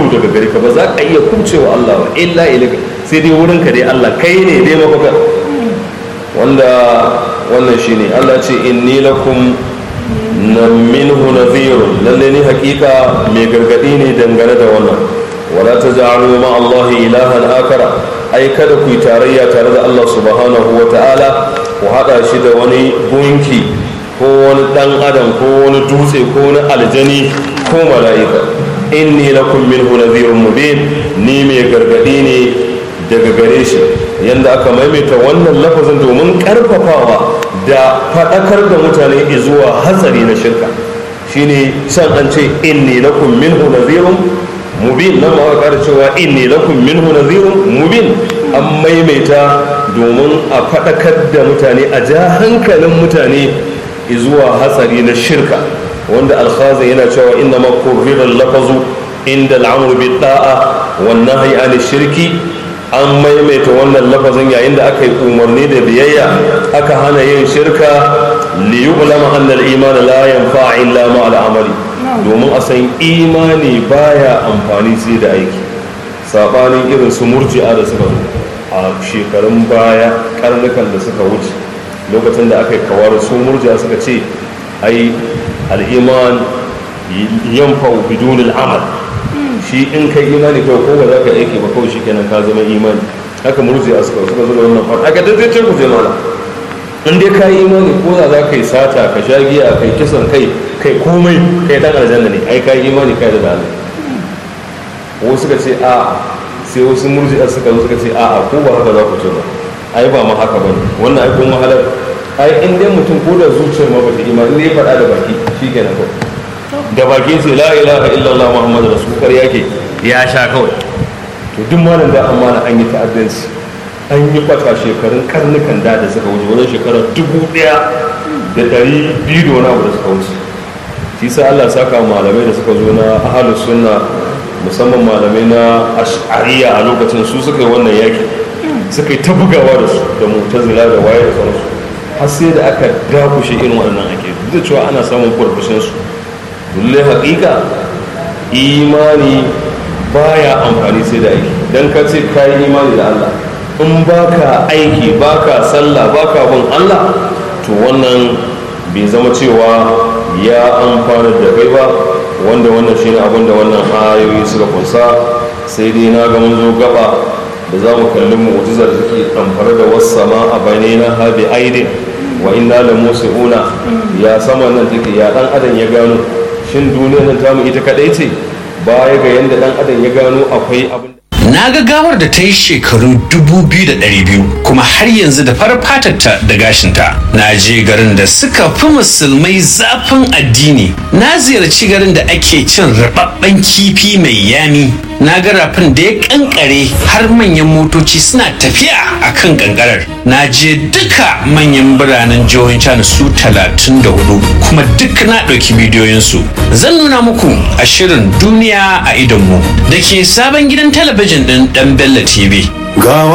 gudu daga gari ka ba za ka iya kubcewa Allah ba illa ilaka sai dai wurin ka dai Allah kai ne dai mafaka wanda wannan shine Allah ce inni lakum na minhu nadhirun lalle ni hakika mai gargadi ne dangane da wannan wala taj'alu ma Allah ilahan akara ai kada ku yi tarayya tare da Allah subhanahu wa ta'ala ku hada shi da wani gunki ko wani dan adam ko wani dutse ko wani aljani ko mala'ika inni lakum minhu nadhirun mubin ni mai gargadi ne daga gare shi yanda aka maimaita wannan lafazin domin karfafawa da faɗakar da mutane zuwa hatsari na shirka shine san an ce inni lakum minhu nadhirun mubin nan ma aka cewa inni lakum minhu nadhirun mubin an maimaita domin a faɗakar da mutane a ja hankalin mutane zuwa hatsari na shirka wanda alkhazin yana cewa inna ma kurrira lafazu inda al'amru bi da'a wan nahyi an shirki an maimaita wannan lafazin yayin da aka yi umarni da biyayya aka hana yin shirka li yu'lama anna al-iman la yanfa illa ma al-amali domin a san imani baya amfani sai da aiki sabanin irin su murji'a da suka zo a shekarun baya karnukan da suka wuce lokacin da aka yi kawar su murji'a suka ce ai al-iman yanfa bidun al-amal shi in kai imani kawai ko ba za ka aiki ba kawai shi kenan ka zama imani haka murji a suka suka zuba wannan fata aka dace ku je mana in dai ka yi imani ko za ka yi sata ka sha giya kai kisan kai kai komai kai dan aljanna ne ai ka yi imani kai da Allah wasu suka ce a sai wasu murji a suka zo suka ce a ko ba haka za ku ce ba ai ba ma haka bane wannan ai kuma halar ai in dai mutum ko da zuciyar ma ba ta imani ne ya faɗa da baki shi kenan kawai da bakin sai la ilaha illallah muhammadu rasul yake ya sha kawai to duk malam da amana an yi ta'addanci an yi kwata shekarun karnukan da da suka wuce wajen shekarar dubu daya da dari biyu da wani abu da suka wuce shi sa Allah saka malamai da suka zo na ahalus sunna musamman malamai na ash'ariya a lokacin su suka yi wannan yaki suka yi ta bugawa da su da mutazila da waye da sauransu har sai da aka dakushe irin waɗannan ake duk da cewa ana samun kurkushin su lallai haƙiƙa imani baya amfani sai da aiki don ka ce ka yi imani da Allah in baka aiki baka sallah baka bin Allah to wannan bai zama cewa ya amfana da kai ba wanda wannan shine abin da wannan ayoyi suka kunsa sai dai na ga mun zo gaba da za mu kalli mu'jizar da take ɗamfare da wasu sama a bainina ha bi aidin wa inna la musi'una ya sama nan take ya dan adam ya gano shin duniyar nan tamu ita kadai ce baya ga yadda dan adam ya gano akwai abin Na ga gawar da ta yi shekaru 2,200 kuma har yanzu da farar fatarta da gashinta. Na je garin da suka fi musulmai zafin addini. Na ziyarci garin da ake cin rababben kifi mai yami. Na ga rafin da ya kankare har manyan motoci suna tafiya a kan kankarar. Na je duka manyan biranen jihohin China su 34 kuma duk na ɗauki bidiyoyinsu. Zan nuna muku a shirin duniya a idonmu da ke sabon gidan talabijin ɗin ɗan Bello TV.